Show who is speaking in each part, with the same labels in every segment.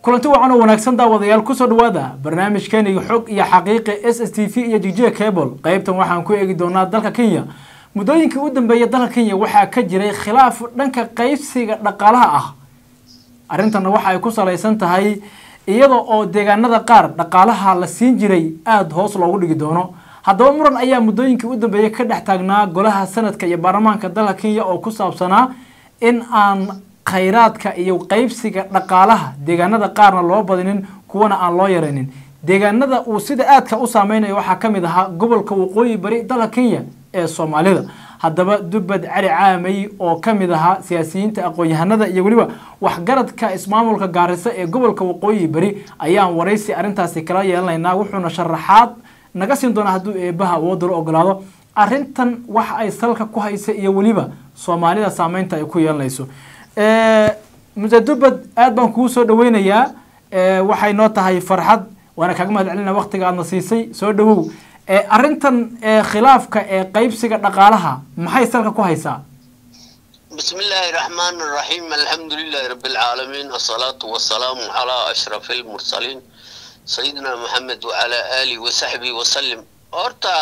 Speaker 1: kulanti wacan oo wanaagsan daawadayaal kusoo dhawaada barnaamijkeeniga xog iyo xaqiiqi s s t v iyo jj cable qeybtan waxaan ku eegi doonaa dalka kenya muddooyinkii u dambeeyay dalka kenya waxaa ka jiray khilaaf dhanka qeybsiga dhaqaalaha ah arrintanna waxa ay ku salaysan tahay iyada oo deegaanada qaar dhaqaalaha la siin jiray aada hoos loogu dhigi doono haddaba muran ayaa muddooyinkii u dambeeyay ka dhex taagnaa golaha sanadka iyo baarlamaanka dalka kenya oo ku saabsanaa in aan khayraadka iyo qeybsiga dhaqaalaha deegaanada qaarna loo badinin kuwana aan loo yaraynin deegaanada uu sida aadka u saameynayo waxaa ka mid ahaa gobolka waqooyi bari dalka kenya ee soomaalida haddaba dubbad cali caamay oo ka mid ahaa siyaasiyiinta aqoon-yahanada iyo weliba waxgaradka ismaamulka gaarisa ee gobolka waqooyi bari ayaan waraysi arrintaasi kala yeelanaynaa wuxuuna sharaxaad naga siin doonaa hadduu eebaha awoodda la ogolaado arrintan waxa ay salka ku haysa iyo weliba soomaalida saameynta ay ku yeelanayso muse dubbad aad baan kugu soo dhaweynayaa waxay noo tahay farxad waana kaaga mahad celina waktiga aadna siisay soo dhawow arrintan khilaafka ee qeybsiga dhaqaalaha maxay salka ku haysaa
Speaker 2: بسم الله الرحمن الرحيم الحمد لله رب العالمين الصلاة والسلام على أشرف المرسلين سيدنا محمد وعلى آله وصحبه وسلم horta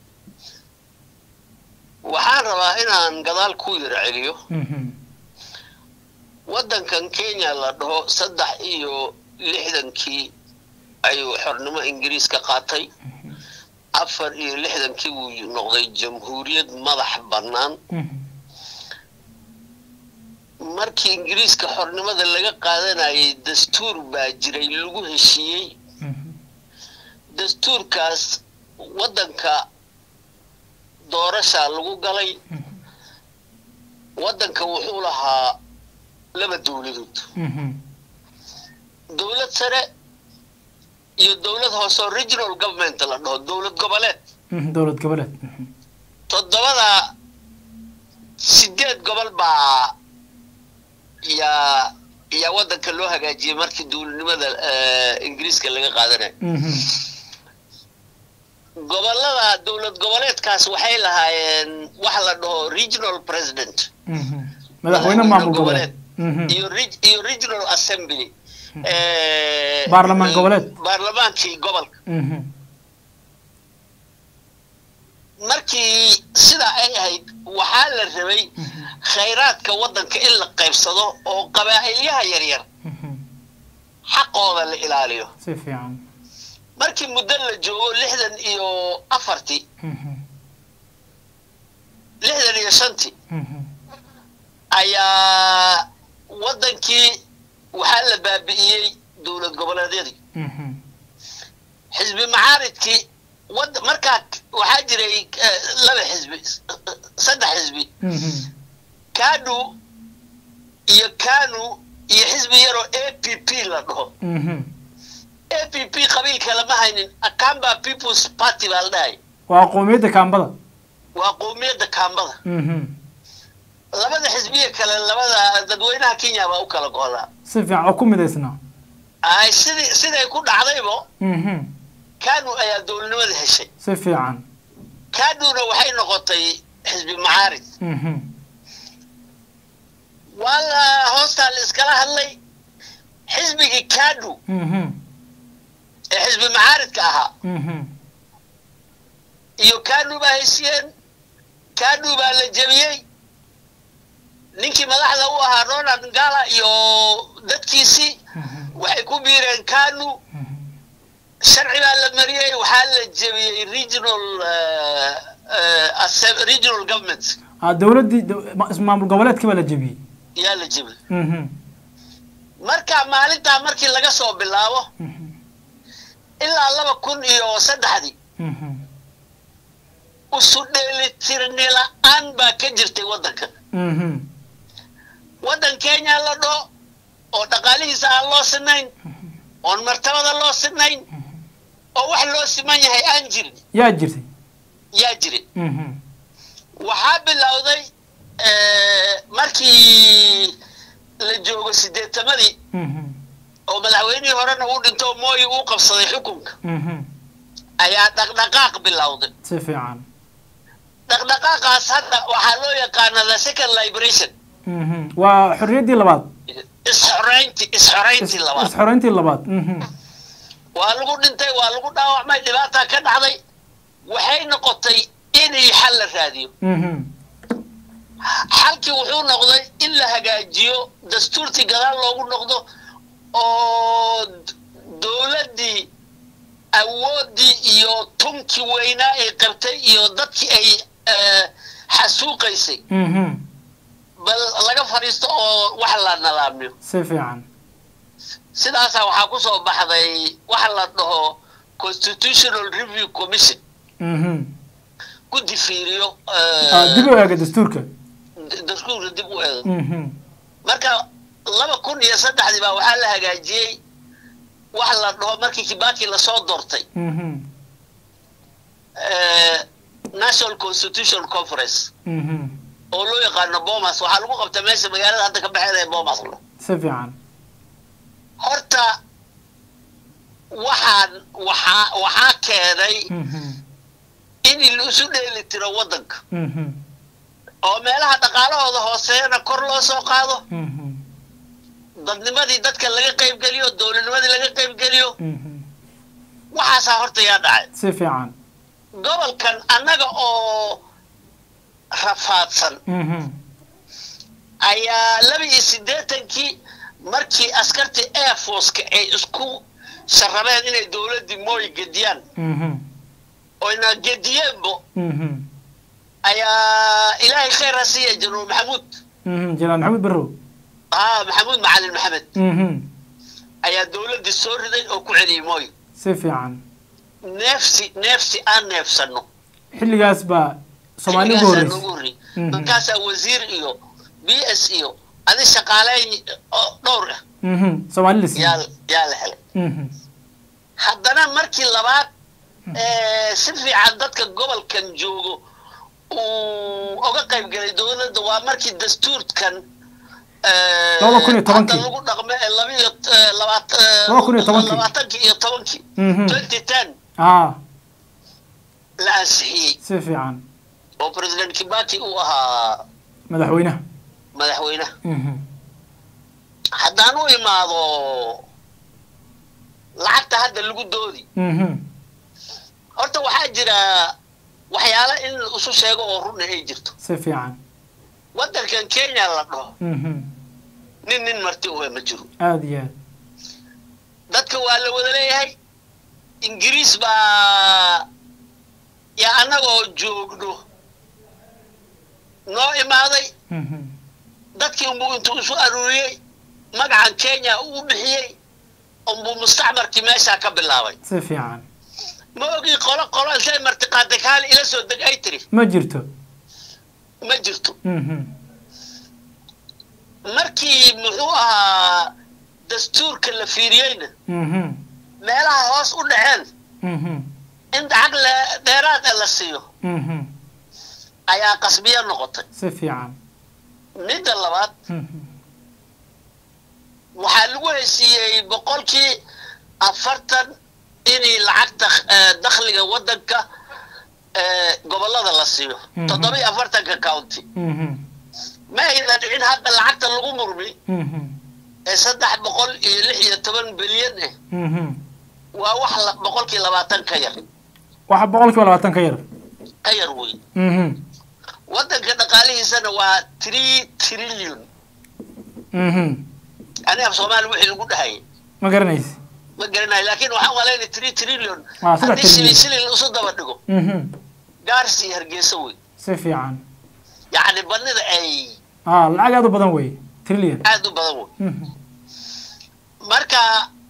Speaker 2: waxaan rabaa inaan gadaal ku yara celiyo waddankan kenya la dhaho saddex iyo lixdankii ayuu xornimo ingiriis ka qaatay afar iyo lixdankii wuu noqday jamhuuriyad madax bannaan markii ingiriiska xornimada laga qaadanayay dastuur baa jiray lagu heshiiyey dastuurkaas waddanka doorashaa lagu galay waddanka wuxuu lahaa laba dowladood dowlad sare iyo dowlad hooseo regional government la dhaho dowlad goboleed
Speaker 1: dowlad goboleed
Speaker 2: toddobada sideed gobol baa yaa yaa waddanka loo hagaajiyey markii dowladnimada ingiriiska laga qaadanayo gobolada dowlad goboleedkaas waxay lahaayeen waxa la dhaho regional president
Speaker 1: madaxweyne maamul goboleed
Speaker 2: iyo iyo regional assembly
Speaker 1: baarlamaan goboleed
Speaker 2: baarlamaankii gobolka markii sidaa ay ahayd waxaa la rabay khayraadka waddanka in la qaybsado oo qabaa'ilyaha yaryar xaqooda la ilaaliyo
Speaker 1: si fiican
Speaker 2: markii muddo la joogo lixdan iyo afartii lixdan iyo shantii ayaa waddankii waxaa la baabi'iyey dowlad goboleedyadii xisbi macaaridkii wad markaa waxaa jiray laba xisbi saddex xisbi kanu iyo kanu iyo xisbi yaroo a p p la dhaho a p p qabiilka lama haynin akamba peoples party baa la dhahay
Speaker 1: waa qowmiyadda kaambada
Speaker 2: waa qowmiyadda kaambada labada xisbiya kale labada dadweynaha kenya baa u kala go'daa
Speaker 1: si fiican oo ku midaysnaa
Speaker 2: ay sidii siday ku dhacdaybo kanu ayaa dowladnimada heshay
Speaker 1: si fiican
Speaker 2: kanuna waxay noqotay xisbi macaarid waa la hoostaa la iskala hadlay xisbigii kanu ee xisbi macaaridka ahaa iyo kanu baa heshiyeen kanu baa la jebiyey ninkii madaxda u ahaa ronald ngala iyo dadkiisii waxay ku biireen kanu sharci baa la mariyey waxaa la jebiyey regional regional government
Speaker 1: dowladdii maamul goboleedkii baa la jebiyey
Speaker 2: yaa la jebiyey marka maalintaa markii laga soo bilaabo ilaa laba kun iyo saddexdii usu dheelitirni la-aan baa ka jirtay waddanka waddan kenya la dhoo oo dhaqaalihiisa aan loo sinayn oon martabada loo sinayn oo wax loo siman yahay aan jirin
Speaker 1: yaa jirtay
Speaker 2: yaa jiray waxaa bilowday markii la joogo sideetamadii oo madaxweynihii horena uu dhinto mooyi uu qabsaday xukunka ayaa dhaqdhaqaaq bilowday
Speaker 1: si fiican
Speaker 2: dhaqdhaqaaqaas hadda waxaa loo yaqaana the second liberation
Speaker 1: waa xorriyaddii labaad
Speaker 2: isxoreyntii isxoreyntii labaad
Speaker 1: isxoreyntii labaad mhm
Speaker 2: waa lagu dhintay waa lagu dhaawacmay dhibaataa ka dhacday waxay noqotay inay xal la raadiyo
Speaker 1: mhm
Speaker 2: xalkii wuxuu noqday in la hagaajiyo dastuurtii gadaal loogu noqdo oo d- dowladdii awooddii iyo tunkii weynaa ay qabtay iyo dadkii ay eh, xasuuqaysay
Speaker 1: mhm
Speaker 2: bal laga fadhiisto oo wax la nadaamiyo
Speaker 1: si fiican
Speaker 2: sidaasaa waxaa ku soo baxday waxa la dhaho constitutional review commission
Speaker 1: mhm
Speaker 2: guddi fiiriyo
Speaker 1: Ah, dib u eega dastuurka
Speaker 2: dastuurka dib u eego
Speaker 1: mhm
Speaker 2: marka laba kun iyo saddexdii baa waxaa la hagaajiyey wax la dhaho markii kibaki lasoo doortay
Speaker 1: mhm
Speaker 2: eh, national constitution conference
Speaker 1: mhm
Speaker 2: oo loo yaqaano bomas waxaa lagu qabta meesha magaalada hadda ka baxeeda ee bomas la
Speaker 1: si fiican
Speaker 2: horta waxaan waxaa waxaa keenay
Speaker 1: mhm
Speaker 2: in la isu dheeli tiro waddanka
Speaker 1: mhm
Speaker 2: oo meelaha dhaqaalahooda hooseeyana kor loo soo qaado
Speaker 1: mhm
Speaker 2: dadnimadii dadka laga qaybgeliyo dowladnimadii laga qaybgeliyo
Speaker 1: mhm
Speaker 2: waxaasaa horta yaa dhacay
Speaker 1: si fiican
Speaker 2: gobolkan annaga oo rafaadsan
Speaker 1: mhm
Speaker 2: ayaa laba iyo siddeetankii markii askartii air forceka ay isku sharabeen inay dowladdii mooy gediyaan
Speaker 1: mhm
Speaker 2: oyna gediyeenbo
Speaker 1: mhm
Speaker 2: ayaa ilaahay khayr ha siiya januur maxamuud
Speaker 1: mhm janaal maxamed barrow
Speaker 2: haa maxamuud macalin maxamed
Speaker 1: mhm
Speaker 2: ayaa dowladdii soo riday oo ku celiyey mooy
Speaker 1: si fiican
Speaker 2: neefsi neefsi aan neefsanno
Speaker 1: xilligaas baa soomaali ugu
Speaker 2: xilligaasaa
Speaker 1: horreysay
Speaker 2: noogu horreeyey
Speaker 1: Mhm.
Speaker 2: markaasaa wasiir iyo b s iyo adi shaqaaleyn oo dhowr ah
Speaker 1: mhm soomaali la
Speaker 2: yaa
Speaker 1: siiyey
Speaker 2: yaa la helay
Speaker 1: mhm
Speaker 2: haddana markii labaad ee, si fiican dadka gobolkan joogo uu oga qayb galay dowladda waa markii dastuurkan ee,
Speaker 1: Laba kun iyo tobankii.
Speaker 2: hadda lagu dhaqmo ee labiyo ee, labaat- ee,
Speaker 1: Laba kun iyo tobankii.
Speaker 2: labaatankii iyo tobankii
Speaker 1: mhm
Speaker 2: twenty ten
Speaker 1: ah
Speaker 2: la ansixiyey
Speaker 1: si fiican
Speaker 2: oo president kibaki uu ahaa
Speaker 1: madaxweynaha
Speaker 2: madaxweynaha
Speaker 1: mhm
Speaker 2: haddaan u imaado lacagta hadda lagu doodi
Speaker 1: mhm
Speaker 2: horta waxaa jira waxyaalo in la isu sheego oo runna ay jirto
Speaker 1: si fiican
Speaker 2: waddankan kenya la dhaho
Speaker 1: mhm
Speaker 2: nin nin marti uwe ma jiro
Speaker 1: aada iyo aad
Speaker 2: dadka waa la wada leeyahay ingiriis baa yaa annagoo joogno noo imaaday
Speaker 1: mhm
Speaker 2: dadkii unbuu intuu isu aruuriyey magacan kenya uu bixiyey unbuu mustacmarkii meeshaa ka bilaabay
Speaker 1: si fiican
Speaker 2: ma ogii qolo qolo intay martiqaaday kaali ila soo deg ay tiri
Speaker 1: ma jirto
Speaker 2: ma jirto
Speaker 1: mhm
Speaker 2: markii muxuu ahaa dastuurka la fiiriyeyna
Speaker 1: mhm
Speaker 2: meelaha hoos u dhaceen
Speaker 1: mhm
Speaker 2: in lacag le- dheeraad ah la siiyo
Speaker 1: mhm
Speaker 2: ayaa qasbiya noqotay
Speaker 1: si fiican
Speaker 2: midda labaad
Speaker 1: mhm
Speaker 2: waxaa lagu heshiiyey boqolkii afartan inay lacagta eh, dakhliga waddanka eh, gobollada la siiyo
Speaker 1: Mhm.
Speaker 2: toddoba iyo afartanka county
Speaker 1: mhm
Speaker 2: ma ayna dhicin hadda lacagta lagu murmi
Speaker 1: mhm
Speaker 2: ee saddex boqol iyo lix iyo toban bilyan ah
Speaker 1: mhm
Speaker 2: waa wax la- boqolkii labaatan ka yar
Speaker 1: waxa boqolkiiba labaatan ka yar
Speaker 2: ka yar weyn
Speaker 1: mhm
Speaker 2: waddanka dhaqaalihiisana waa three trillion
Speaker 1: mhm
Speaker 2: ani af soomaali wixii lagu dhahayay
Speaker 1: ma garanaysi
Speaker 2: ma garanayo laakiin waxaan malaynay three trillion
Speaker 1: Ah, saddex
Speaker 2: haddii shilin
Speaker 1: trillion.
Speaker 2: shilin isu daba dhigo
Speaker 1: mhm
Speaker 2: gaaris iyo hargeysa wey
Speaker 1: si fiican
Speaker 2: yacni badnida ay
Speaker 1: ah lacag aada u badan wey trillion
Speaker 2: aad u badan wey
Speaker 1: mhm
Speaker 2: marka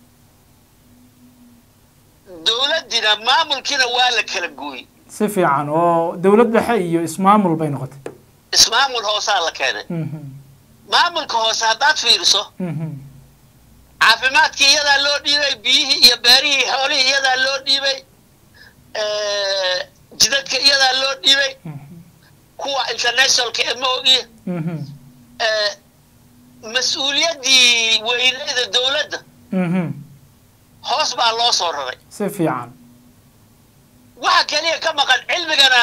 Speaker 2: dowladdina maamulkiina waa la kala gooyey
Speaker 1: si fiican oo dowlad dhexe iyo ismaamul bay noqotay
Speaker 2: ismaamul hoosaa la keenay
Speaker 1: mhm
Speaker 2: maamulka hoose haddaad fiiriso
Speaker 1: mhm
Speaker 2: caafimaadkii iyadaa loo dhiibay biyihii iyo beerihii xoolihii iyadaa loo dhiibay eh, jidadka iyadaa loo dhiibay
Speaker 1: mhm
Speaker 2: kuwa internationalka ee ma ogiye
Speaker 1: mhm
Speaker 2: eh, mas-uuliyaddii weyneyda dowladda
Speaker 1: mhm
Speaker 2: hoos baa loo soo raray
Speaker 1: si fiican
Speaker 2: waxa keliya ka maqan cilmigana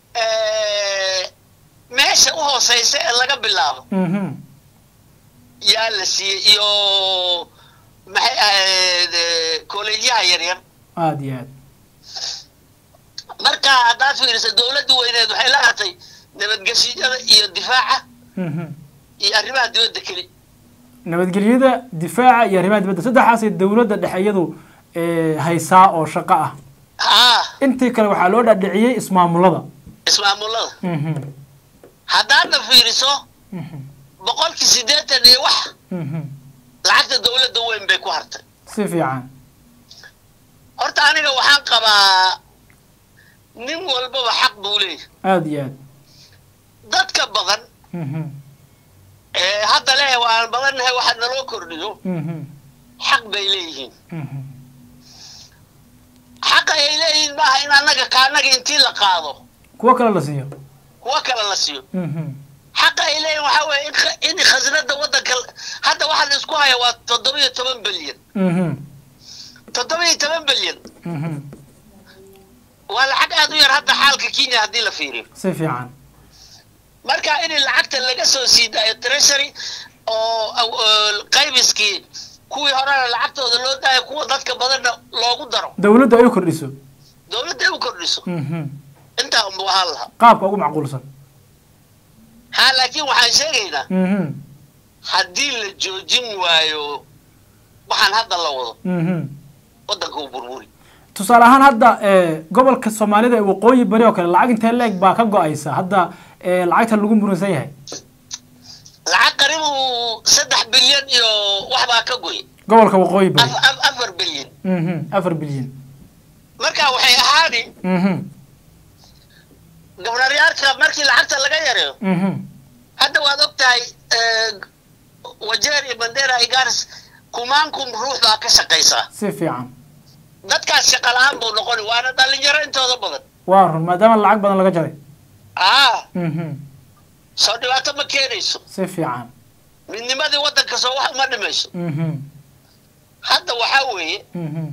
Speaker 2: eh, meesha u hooseysa ee laga bilaabo
Speaker 1: mhm
Speaker 2: yaa la siiyey iyo maxay ahayd kolleejyaha yaryar
Speaker 1: aada iyo aad
Speaker 2: marka haddaad fiiriso dowladda weyneed waxay la hartay nabadgeshiyada iyo difaaca
Speaker 1: Mhm.
Speaker 2: iyo arrimaha dibadda keli
Speaker 1: nabadgelyada difaaca iyo arrimaha dibadda saddexaasay dowladda dhexe iyadu eh, haysaa oo shaqo ah
Speaker 2: haa
Speaker 1: intii kale waxaa loo dhaadhiciyey ismaamulada
Speaker 2: ismaamulada
Speaker 1: Mhm.
Speaker 2: haddaadna fiiriso
Speaker 1: Mhm.
Speaker 2: boqolkii siddeetan iyo wax
Speaker 1: Mhm.
Speaker 2: lacagta dowladda weyn bay ku hartay
Speaker 1: si fiican
Speaker 2: horta aniga waxaan qabaa nin walbaba xaq buu leeyahay
Speaker 1: aada iyo aad
Speaker 2: dadka badan
Speaker 1: Mhm.
Speaker 2: ee hadda leh waan badannahay waxa naloo kordhiyo
Speaker 1: Mhm.
Speaker 2: xaq bay leeyihiin
Speaker 1: Mhm.
Speaker 2: xaqa ay leeyihiin maaha in annaga kaanaga intii la qaado
Speaker 1: kuwo kale la siiyo
Speaker 2: kuwa kale la siiyo
Speaker 1: Mhm.
Speaker 2: xaqa ay leeyihin waxaa weeye in kha- in khasnada waddanka hadda waxaa la isku haya waa toddoba-iyo toban bilyan
Speaker 1: Mhm.
Speaker 2: toddoba-iyo toban bilyan
Speaker 1: Mhm.
Speaker 2: waa lacag aad u yar hadda xaalka kenya haddii la fiiriyo
Speaker 1: si fiican
Speaker 2: marka in lacagta laga soo sii daayo treasury oo oo qaybiskii kuwii horena lacagtooda loo daayo kuwa dadka badanna loogu daro
Speaker 1: dowladdu ay u kordhiso
Speaker 2: dowladda ay u kordhiso
Speaker 1: Mhm.
Speaker 2: intaa unba ahaan lahaa
Speaker 1: qaabka ugu macquulsan
Speaker 2: ha laakiin waxaan sheegaynaa
Speaker 1: Mhm.
Speaker 2: haddii la joojin waayo waxaan hadda la wado
Speaker 1: Mhm.
Speaker 2: waddanka uu burburi
Speaker 1: tusaale ahaan hadda eh, gobolka soomaalida ee waqooyi bari oo kale lacag intee leeg baa ka go-aysa hadda eh, lacagta lagu muransan yahay
Speaker 2: lacag qaribu saddex bilyan iyo wax baa ka goy
Speaker 1: gobolka waqooyi bari
Speaker 2: Af- af- afar bilyan
Speaker 1: Mhm. afar bilyan
Speaker 2: marka waxay ahaani
Speaker 1: Mhm.
Speaker 2: gobnaryaalka markii lacagta laga yareeyo
Speaker 1: Mhm.
Speaker 2: hadda waad og tahay wajeer iyo bandera iyo garis kumaankum ruux baa ka shaqaysaa
Speaker 1: si fiican
Speaker 2: dadkaas shaqa la-aan buu noqoni waana dhalinyaro intooda badan
Speaker 1: waa run maadaama lacag badan laga jaray
Speaker 2: aa
Speaker 1: Mhm.
Speaker 2: soo dhibaato ma keenayso
Speaker 1: si fiican
Speaker 2: midnimadii waddanka soo wax uma dhimayso
Speaker 1: Mhm.
Speaker 2: hadda waxaa weeye
Speaker 1: Mhm.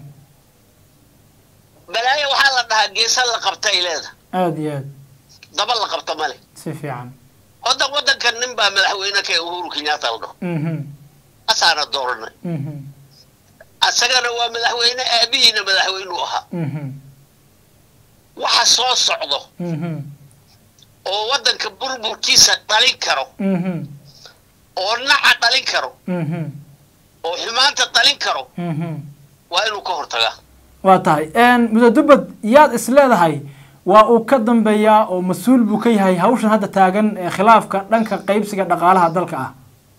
Speaker 2: balaayo waxaa la dhahaa geesa la qabta ay leedahay
Speaker 1: aada iyo aad
Speaker 2: daba la qabta male
Speaker 1: si fiican
Speaker 2: waddan waddankan nin baa madaxweyne ka uhuru kenyatta la dhaho
Speaker 1: Mhm.
Speaker 2: asaana dooranay
Speaker 1: Mhm.
Speaker 2: asagana waa madaxweyne aabihiina madaxweynuu ahaa
Speaker 1: Mhm.
Speaker 2: waxa soo socdo
Speaker 1: Mhm.
Speaker 2: oo waddanka burburkiisa dhalin karo
Speaker 1: Mhm.
Speaker 2: oo naca dhalin karo
Speaker 1: Mhm.
Speaker 2: oo xumaanta dhalin karo
Speaker 1: Mhm.
Speaker 2: waa inuu ka hortagaa
Speaker 1: waa tahay mudadubad yaad is leedahay waa uu ka dambeeyaa oo mas-uul buu ka yahay hawshan hadda taagan ee khilaafka dhanka qaybsiga dhaqaalaha dalka ah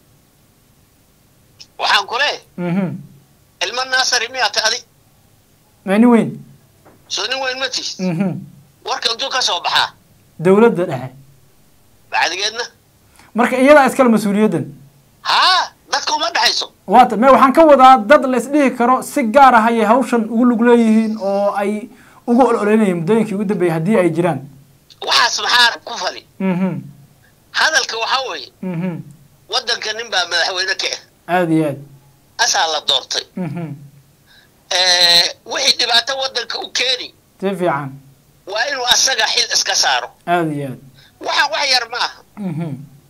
Speaker 2: waxaan ku leeyahay
Speaker 1: Mhm.
Speaker 2: ilmo naasari miyaata adi
Speaker 1: mani weyn
Speaker 2: soo nin weyn ma tihid
Speaker 1: Mhm.
Speaker 2: warka intuu ka soo baxaa
Speaker 1: dowladda dhexe
Speaker 2: bacdigeedna
Speaker 1: marka iyadaa iskale mas-uuliyaddan
Speaker 2: haa dadka uma dhexayso
Speaker 1: waata me waxaan ka wadaa dad la isdhihi karo si gaar ah ayay hawshan ugu lug leeyihiin oo ay ugu ololeynayeen muddooyinkii ugu dambeeyey haddii ay jiraan
Speaker 2: waxaas maxaa ku fali
Speaker 1: Mhm.
Speaker 2: hadalka waxaa weeye
Speaker 1: Mhm.
Speaker 2: waddanka nin baa madaxweyne ka ah
Speaker 1: aada iyo aad
Speaker 2: asaa la doortay
Speaker 1: Mhm.
Speaker 2: wixii dhibaato waddanka u keeni
Speaker 1: si fiican
Speaker 2: waa inuu asaga xil iska saaro
Speaker 1: aada iyo aad
Speaker 2: waxaan wax yar ma aha
Speaker 1: Mhm.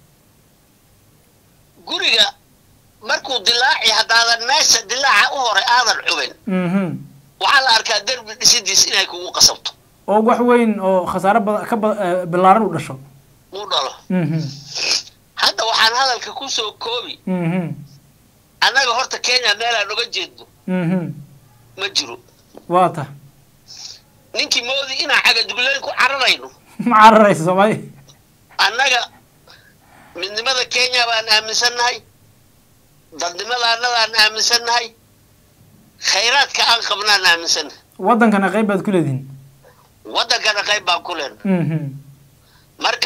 Speaker 2: guriga markuu dilaaci haddaadan meesha dilaaca u horay aadan cubin
Speaker 1: Mhm.
Speaker 2: waxaa la arkaa derbi dhisidiis inay kugu qasabto
Speaker 1: oo wax weyn oo khasaare bada ka ba- eh, ballaaran u dhasho
Speaker 2: uu dhalo
Speaker 1: Mhm.
Speaker 2: hadda waxaan hadalka ku soo koobi
Speaker 1: Mhm.
Speaker 2: annaga horta kenya meelaan oga jeedno
Speaker 1: Mhm.
Speaker 2: ma jiro
Speaker 1: waa ta
Speaker 2: ninkii moodi inaan cagadugleyn ku cararayno
Speaker 1: ma cararaysa soomaali
Speaker 2: annaga midnimada kenya baan aaminsannahay dadnimada annadaan aaminsannahay khayraadka aan qabnaan aaminsannahay
Speaker 1: waddankana qayb baad ku leedihin
Speaker 2: waddankana qayb baan ku leenahay
Speaker 1: Mhm.
Speaker 2: marka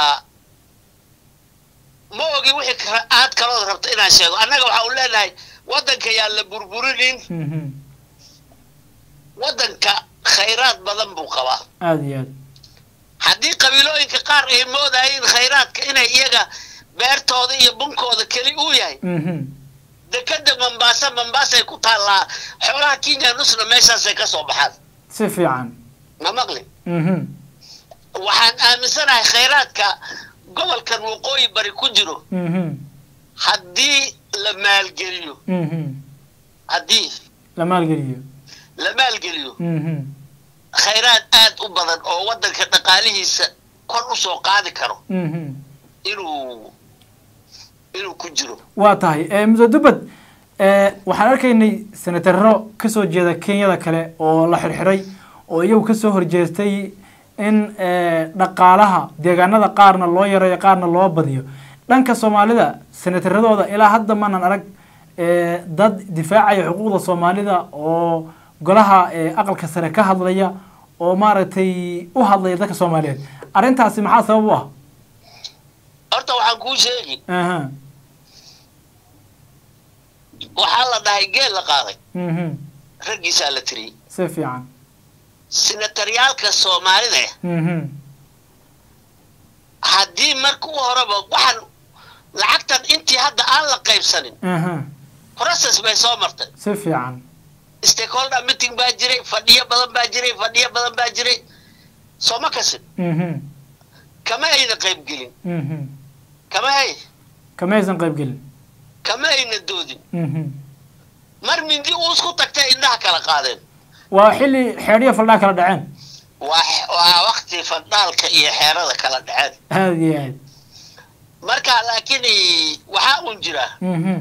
Speaker 2: ma ogi wixii kara- aad kalood rabto inaan sheego annaga waxa u leenahay waddanka yaan la burburinin
Speaker 1: Mhm.
Speaker 2: waddanka khayraad badan buu qabaa
Speaker 1: aada iyo aad
Speaker 2: haddii qabiilooyinka qaar ay moodayiin khayraadka inay iyaga beertooda iyo bunkooda keli uu yahay
Speaker 1: Mhm.
Speaker 2: dekeda mambaasa mambaasay ku taallaa xoolaha kenya nusna meeshaasay ka soo baxaan
Speaker 1: si fiican
Speaker 2: ma maqli
Speaker 1: Mhm.
Speaker 2: waxaan aaminsanahay khayraadka gobolkan waqooyi bari ku jiro
Speaker 1: Mhm.
Speaker 2: haddii la maalgeliyo
Speaker 1: mhm
Speaker 2: haddii
Speaker 1: la maalgeliyo
Speaker 2: la maalgeliyo
Speaker 1: mhm
Speaker 2: khayraad aad u badan oo waddanka dhaqaalihiisa kor u soo qaadi karo
Speaker 1: mhm
Speaker 2: inuu inuu ku jiro
Speaker 1: waa tahay Eh, muse dubad eh, waxaan arkaynay senataro kasoo jeeda kenyada kale oo la xirxiray oo iyagu kasoo horjeestay in eh, dhaqaalaha deegaanada qaarna loo yareeyo qaarna loo badiyo dhanka soomaalida senataradooda ilaa hadda maanan arag eh, dad difaacaya xuquuqda soomaalida oo golaha eh, aqalka sare ka hadlaya oo maaragtay u hadlaya dadka soomaaliyeed arrintaasi maxaa sabab u ah
Speaker 2: horta waxaan kuu sheegi
Speaker 1: aha
Speaker 2: waxaa la dhahay geel la qaaday
Speaker 1: mhm
Speaker 2: raggiisaa la tiriyey
Speaker 1: si fiican
Speaker 2: senataryaalka soomaalida
Speaker 1: mhm
Speaker 2: haddii marka u horeba waxaan lacagtan intii hadda aan la qaybsanin
Speaker 1: aha
Speaker 2: process bay soo martay
Speaker 1: si fiican
Speaker 2: stakeholder meeting baa jiray fadhiyo badan baa jiray fadhiyo badan baa jiray sooma kasin
Speaker 1: mhm
Speaker 2: kama ayna qaybgelin
Speaker 1: mhm
Speaker 2: kama ay
Speaker 1: kama aysan qayb gelin
Speaker 2: kama ayna doodin
Speaker 1: mhm
Speaker 2: mar mindi uu isku tagtay indhaha kala qaadeen
Speaker 1: waa xilli xeedhiya faldhaa kala dhaceen
Speaker 2: waa waa wakti fadhaalka iyo xeerada kala dhaceen
Speaker 1: aada iyo aad
Speaker 2: marka laakiin waxaa uun jira
Speaker 1: mhm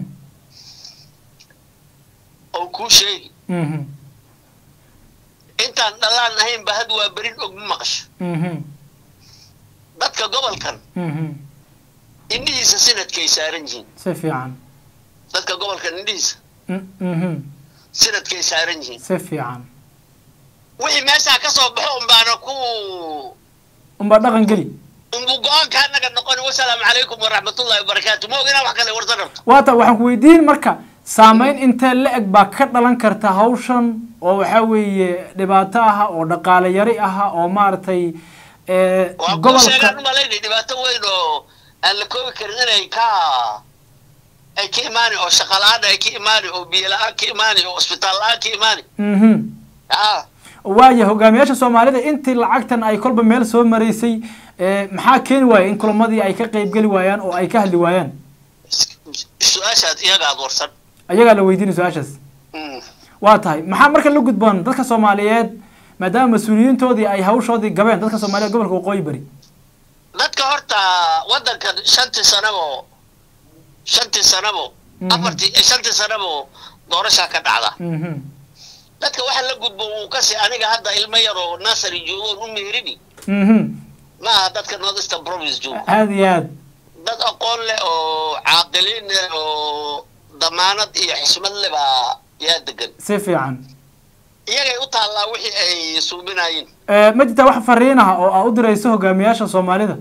Speaker 2: oo kuu sheegi
Speaker 1: mhm
Speaker 2: intaan dhallaan ahaynba had waa berin og ma maqasho
Speaker 1: mhm
Speaker 2: dadka gobolkan
Speaker 1: mhm
Speaker 2: indhihiisa sinadkay saaran yihiin
Speaker 1: si fiican
Speaker 2: dadka gobolkan indhihiisa
Speaker 1: Mm- mhm
Speaker 2: sinadkay saaran yihiin
Speaker 1: si fiican
Speaker 2: wixii meeshaa ka soo baxo unbaana ku
Speaker 1: unbaa dhaqan geli
Speaker 2: unbu go-aanka anaga noqon wasalaamu calaykum waraxmatullahi wabarakaatu ma oginaa wax kale warsan rabto
Speaker 1: waata waxaan ku weydiin marka saameyn intee la-eg baa ka dhalan karta hawshan oo waxaa weeye dhibaato ah oo dhaqaale yari ah oo maaragtay eh,
Speaker 2: waa kuu
Speaker 1: gobolka
Speaker 2: sheegaan umalaynay dhibaato weyn oo aan la koobi karin inay ka ay ka imaani oo shaqa la-aan ay ka imaani oo biyo la-aan ka imaani oo isbitaal la-aan ka imaani
Speaker 1: mhm
Speaker 2: ah
Speaker 1: waaya hogaamiyaasha soomaalida intii lacagtan ay kolba meel soo maraysay eh, maxaa keeni waaya in kulamadii ay ka qeybgeli waayaan oo ay ka hadli waayaan
Speaker 2: su-aashaad iyagaad warsan
Speaker 1: ayagaa la weydiinay su-aashaas
Speaker 2: Mm.
Speaker 1: waa tahay maxaa marka la gudboon dadka soomaaliyeed maadaama mas-uuliyiintoodii ay hawshoodii gabeen dadka soomaaliyeed gobolka waqooyi bari
Speaker 2: dadka horta waddankan shantii sanabo shantii sanabo
Speaker 1: Mhm.
Speaker 2: afartii eh, shantii sanabo doorashaa ka dhacda
Speaker 1: mhm
Speaker 2: dadka waxa la gudbo wuu kasi aniga hadda ilmo yaroo nasary joogoon u meerini
Speaker 1: mhm
Speaker 2: ma aha dadka north eastern province joogo
Speaker 1: aada iyo aad
Speaker 2: dad aqoon leh oo caaqiliin leh oo damaanad iyo xismad leh baa yaa degan
Speaker 1: si fiican
Speaker 2: iyagay u taallaa wixii ay suuminayeen
Speaker 1: Eh, ma jirtaa wax fariin ah oo aa u dirayso hogaamiyaasha soomaalida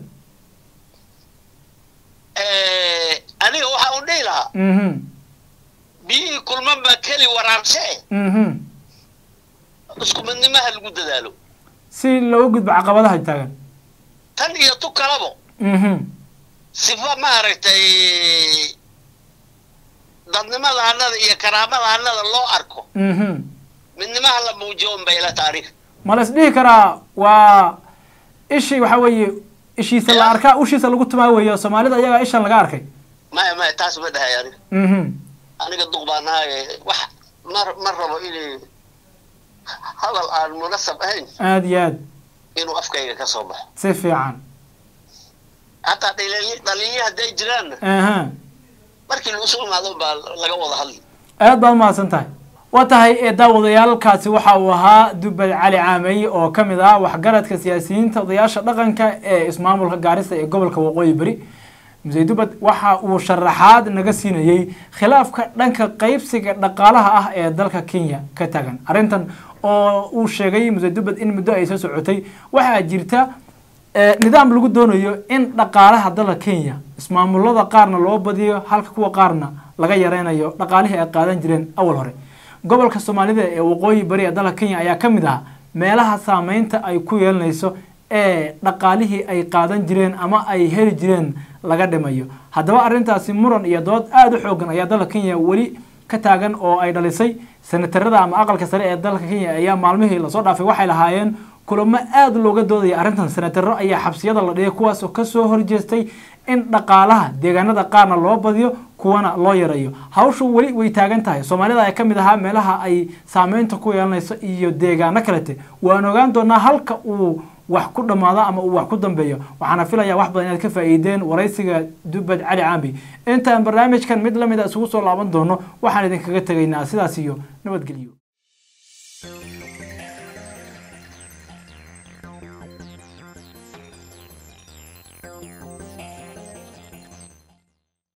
Speaker 2: Eh, aniga waxa uu dhihi lahaa
Speaker 1: mhm
Speaker 2: biyihii kulman baa keli waraarshe eh
Speaker 1: mhm
Speaker 2: isku midnimaha lagu dadaalo
Speaker 1: si looga gudbo caqabadaha taagan
Speaker 2: tan iyo tu kalabo
Speaker 1: mhm
Speaker 2: sifa maaragtay dadnimada annada iyo karaamada annada loo arko
Speaker 1: mhm
Speaker 2: midnimaha la muujiyo un bay la taariikh
Speaker 1: ma la isdhihi karaa waa ishii waxaa weeye ishiisa la arkaa ushiisa lagu tumaa weeye soomaalida ayagaa ishan laga arkay
Speaker 2: maya maya taas ma dhahay aniga
Speaker 1: mhm
Speaker 2: aniga duq baa nahaye wax ma ma rabo inay hadal aan munasab ahayn
Speaker 1: aada iyo aad
Speaker 2: inuu afkayga ka soo baxo
Speaker 1: si fiican
Speaker 2: hataa dhaliily dhaliilyo hadday jiraanna
Speaker 1: aha
Speaker 2: markii la isu imaado baa laga wada hadli
Speaker 1: aad baad umahadsan tahay waa tahay ee daawadayaalkaasi waxa uu ahaa dubad cali caamey oo ka mid ah waxgaradka siyaasiyiinta odayaasha dhaqanka ee ismaamulka gaarisa ee gobolka waqooyi beri muse dubad waxa uu sharaxaad naga siinayey khilaafka dhanka qaybsiga dhaqaalaha ah ee dalka kenya ka tagan arrintan oo uu sheegay muse dubad in muddo ay soo socotay waxaa jirta ee, nidaam lagu doonayo in dhaqaalaha dalka kenya ismaamulada qaarna loo badiyo halka kuwa qaarna laga yareynayo dhaqaalihii ay qaadan jireen awal hore gobolka soomaalida ee waqooyi bari ee dalka kenya ayaa ka mid ah meelaha saameynta ay ku yeelanayso ee dhaqaalihii ay qaadan jireen ama ay heli jireen laga dhimayo haddaba arrintaasi muran iyo dood aada u xoogan ayaa dalka kenya weli ka taagan oo ay dhalisay senatarada ama aqalka sare ee dalka kenya ayaa maalmihii lasoo dhaafay waxay lahaayeen kulamo aada looga doodaya arrintan senataro ayaa xabsiyada la dhigay kuwaas oo kasoo horjeestay in dhaqaalaha deegaanada qaarna loo badiyo kuwana loo yareeyo hawshu weli way taagan tahay soomaalida ay ka mid ahaa meelaha ay saameynta ku yeelanayso iyo deegaano kalete waan ogaan doonaa halka uu wax ku dhammaado ama uu wax ku dambeeyo waxaana filayaa wax badan inaad ka faa'iideen waraysiga dubad cali caambi intaan barnaamijkan mid lamid a isugu soo laaban doono waxaan idinkaga tegaynaa sidaas iyo nabadgelyo